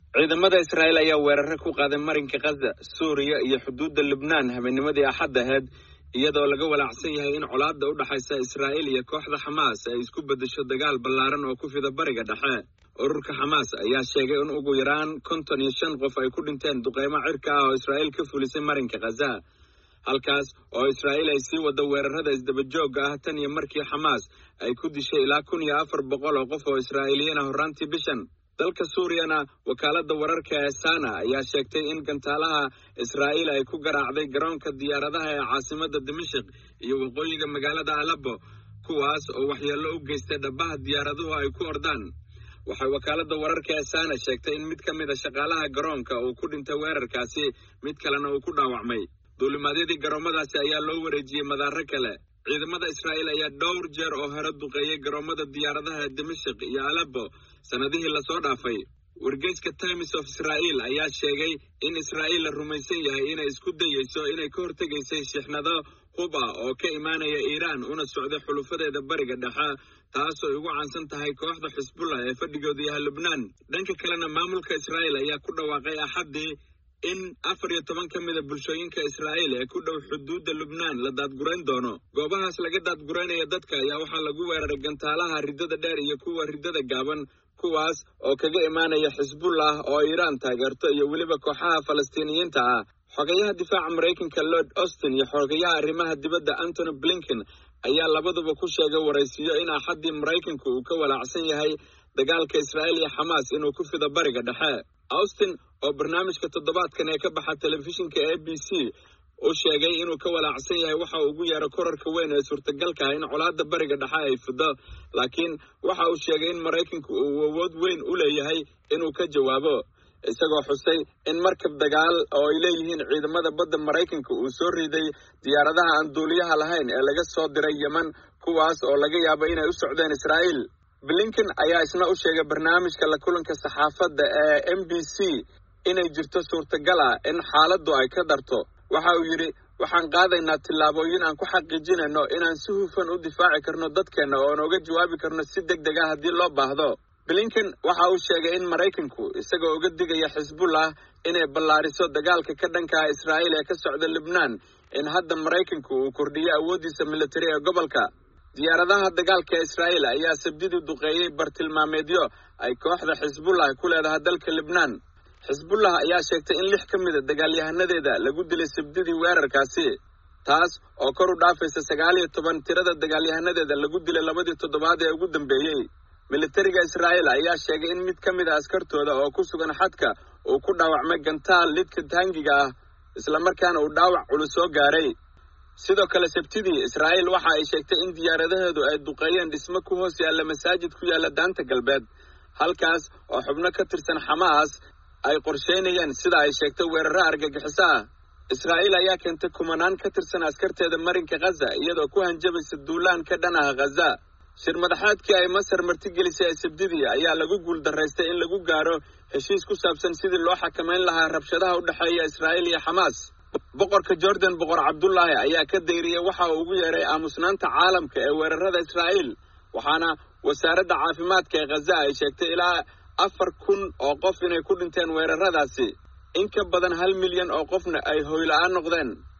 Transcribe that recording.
ciidamada israa'iil ayaa weerare ku qaaday marinka khaza suuriya iyo xuduudda lubnaan habeennimadii axad aheyd iyadoo laga walaacsan yahay in colaadda u dhexaysa israa'iil iyo kooxda xamaas ay isku beddesho dagaal ballaaran oo ku fida bariga dhexe ururka xamaas ayaa sheegay in ugu yaraan konton iyo shan qof ay ku dhinteen duqeymo cirka ah oo israa'iil ka fulisay marinka khaza halkaas oo israa'iil ay sii waddo weerarada isdabajoogga ah tan iyo markii xamaas ay ku dishay ilaa kun iyo afar boqol oo qof oo israa'iiliyiin ah horraantii bishan dalka suuriyana wakaaladda wararka ee sana ayaa sheegtay in gantaalaha israa'iil ay ku garaacday garoonka diyaaradaha ee caasimadda dimashik iyo waqooyiga magaalada alebo kuwaas oo waxyeello u geystay dhabbaha diyaaraduhu ay ku ordaan waxay wakaaladda wararka ee sana sheegtay in mid ka mid a shaqaalaha garoonka uu ku dhintay weerarkaasi mid kalena uu ku dhaawacmay duulimaadyadii garoomadaasi ayaa loo wareejiyey madaaro kale ciidamada israa'iil ayaa dhowr jeer oo hore duqeeyey garoomada diyaaradaha ee dimashik iyo alebo sannadihii lasoo dhaafay wargeyska times of israa'iil ayaa sheegay in israa'iil la rumaysan yahay inay isku dayeyso inay ka hortegaysay shixnado hub ah oo ka imaanaya iiraan una socday xulufadeeda bariga dhexe taasoo ugu caansan tahay kooxda xisbullah ee fadhigooda yahay lubnaan dhanka kalena maamulka israa'iil ayaa ku dhawaaqay axaddii in afar iyo toban ka mida bulshooyinka israa'iil ee ku dhow xuduudda lubnaan la daadgurayn doono goobahaas laga daadguraynaya dadka ayaa waxaa lagu weeraray gantaalaha riddada dheer iyo kuwa riddada gaaban kuwaas oo kaga imaanaya xisbullah oo iiraan taageerto iyo weliba kooxaha falastiiniyiinta ah xogayaha difaaca maraykanka lord austin iyo xogayaha arrimaha dibadda antony blinken ayaa labaduba ku sheegay waraysiyo in axaddii maraykanku uu ka walaacsan yahay dagaalka israa'iil iyo xamaas inuu ku fido bariga dhexe austin oo barnaamijka toddobaadkan ee ka baxa telefishinka a b c u sheegay inuu ka walaacsan yahay waxa uu ugu yeero korarka weyn ee suurtagalka ah in colaadda bariga dhexe ay fido laakiin waxa uu sheegay in maraykanku uu awood weyn u leeyahay inuu ka jawaabo isagoo xusay in markab dagaal oo ay leeyihiin ciidamada badda maraykanka uu soo riiday diyaaradaha aan duuliyaha lahayn ee laga soo diray yeman kuwaas oo laga yaabo inay u socdeen israa'iil blinken ayaa isna u sheegay barnaamijka la kulanka saxaafadda ee m b c inay jirto suurtagal ah in xaaladdu ay ka darto waxa uu yidhi waxaan qaadaynaa tillaabooyin aan ku xaqiijinayno inaan si hufan u difaaci karno dadkeenna oon uga jawaabi karno si deg deg ah haddii loo baahdo blinken waxa uu sheegay in maraykanku isagoo uga digaya xisbullah inay ballaariso dagaalka ka dhankaha israa'iil ee ka socda lubnaan in hadda maraykanku uu kordhiyo awooddiisa militari ee gobolka diyaaradaha dagaalka ee israa'iil ayaa sabdidii duqeeyey bartilmaameedyo ay kooxda xisbullah ku leedahay dalka lubnaan xisbullah ayaa sheegtay in lix ka mida dagaalyahanadeeda lagu dilay sabdidii weerarkaasi taas oo kor u dhaafaysa sagaal iyo toban tirada dagaalyahanadeeda lagu dilay labadii toddobaad ee ugu dambeeyey militariga israa'iil ayaa sheegay in mid ka mid a askartooda oo ku sugan xadka uu ku dhaawacmay gantaal lidka taangiga ah islamarkaana uu dhaawac culus soo gaaray sidoo kale sabtidii israa'iil waxa ay sheegtay in diyaaradaheedu ay duqeeyeen dhismo ku hoos yaalla masaajid ku yaalla daanta galbeed halkaas oo xubno ka tirsan xamaas ay qorsheynayeen sida ay sheegtay weeraro argagixiso ah israa'iil ayaa keentay kumanaan ka tirsan askarteeda marinka khaza iyadoo ku hanjabaysa duulaan ka dhan ah khaza shir madaxaadkii ay masar martigelisay ee sabdidii ayaa lagu guuldaraystay in lagu gaaro heshiis ku saabsan sidii loo xakamayn lahaa rabshadaha u dhexeeya israa'iil iyo xamaas boqorka jordan boqor cabdullaahi ayaa ka dayriyey waxa uu ugu yeeray aamusnaanta caalamka ee weerarada israa'iil waxaana wasaaradda caafimaadka ee khaza ay sheegtay ilaa afar kun oo qof inay ku dhinteen weeraradaasi in ka badan hal milyan oo qofna ay hoyla-aan noqdeen